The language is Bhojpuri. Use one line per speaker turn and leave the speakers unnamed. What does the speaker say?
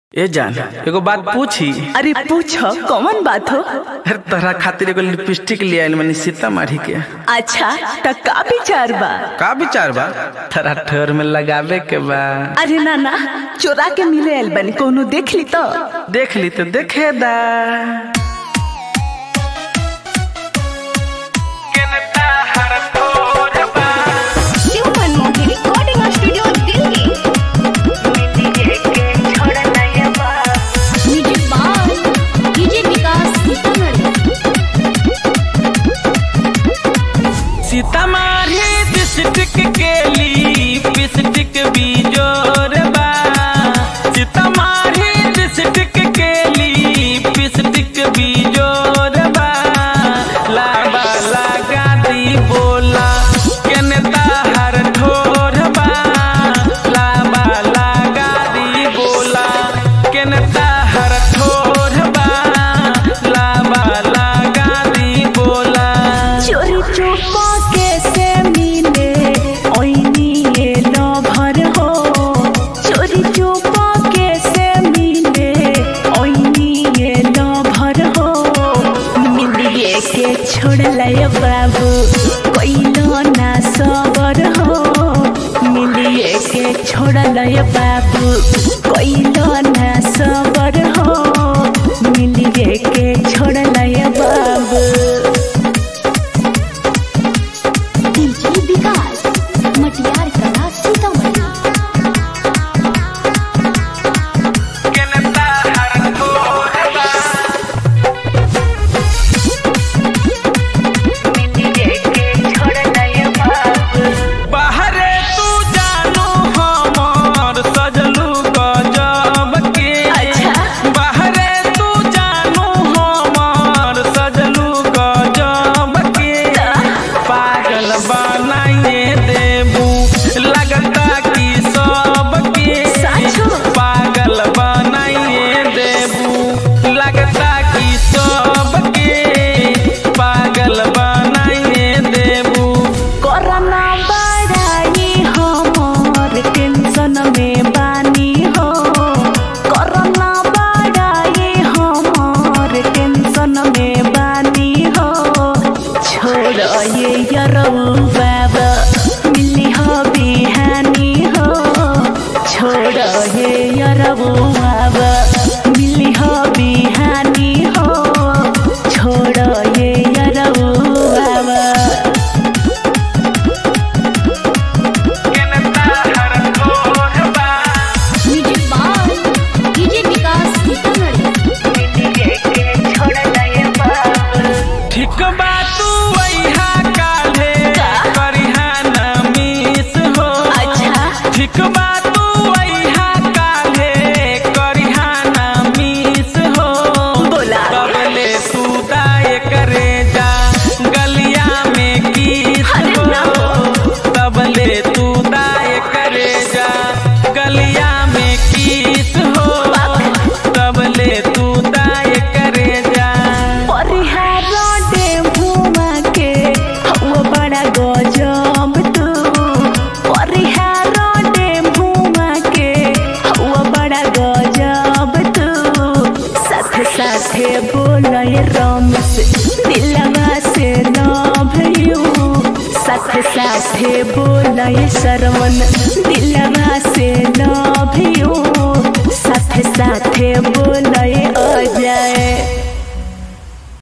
ए जान एगो बात पूछी
अरे पूछो कौन बात हो
अरे तोहरा खातिर एगो लिपस्टिक ले आइल मनी सीतामढ़ी के
अच्छा त का विचार बा
का विचार बा तोरा ठोर में लगावे के बा
अरे ना ना चोरा के मिले आइल बनी कोनो देख ली तो
देख ली तो देखे दा
Human Movie Recording Studio Delhi. Music by DJ Vikas Sitamarhi.
Sitamarhi district के लिपस्टिक बिजोर बा सीतामढ़ी डिस्ट्रिक्ट के लिपस्टिक बिजोर बा लाबा लगा दी बोला केने ताहर ठोर बा लाबा लगा दी बोला केने ताहर ठोर बा लाबा लगा दी बोला
चोरी चुपा कैसे मिले ओइनी ये लभर हो चोरी चुपा कैसे मिले ओइनी ये लभर हो मिलिए के छोड़ लय बाबू कोइलो ना सबर हो मिलिए के छोड़ लय बाबू कोइलो ना सबर हो मिलिए के छोड़ लय बाबू
DJ Vikas. मटियार कला सीतामढ़ी
बाहरे तू जानू हमर सजलू गजब के
अच्छा।
बाहरे तू जानू हमर सजलू गजब के पागल बनाइए देबू लगता कि सबके
साचो।
पागल बनाइए देबू लगता कि सबके पागल बनाइए देबू
कोरोना बढ़ाई हमर टेंशन में बानी हो कोरोना बढ़ाई हमर टेंशन में बानी हो छोड़ ये यरऊ बाबा मिली हो बिहानी हो छोड़ ये यरऊ बाबा मिली हो बिहानी हो छोड़ ये यरऊ बाबा
Music by DJ Vikas Sitamarhi.
ठीक बा तू वैहा काल्हे करिहा न मिस हो
अच्छा
ठीक बा तू वैहा काल्हे करिहा न मिस हो
बोला।
तबले तू दाए करे जा गलिया में किस
अरे
हो
ना हो।
तबले तू दाए करे जा गलिया में किस हो तबले तू दाए करे जा
परिहार डेम्फुमा के हवा बड़ा गजब तू परिहार डेम्फुमा के हवा बड़ा गजब तू साथ साथे बोलय रमेश दिलवा से लव यू साथ साथे बोलय सरवन दिलवा से लव यू साथ साथे बोलय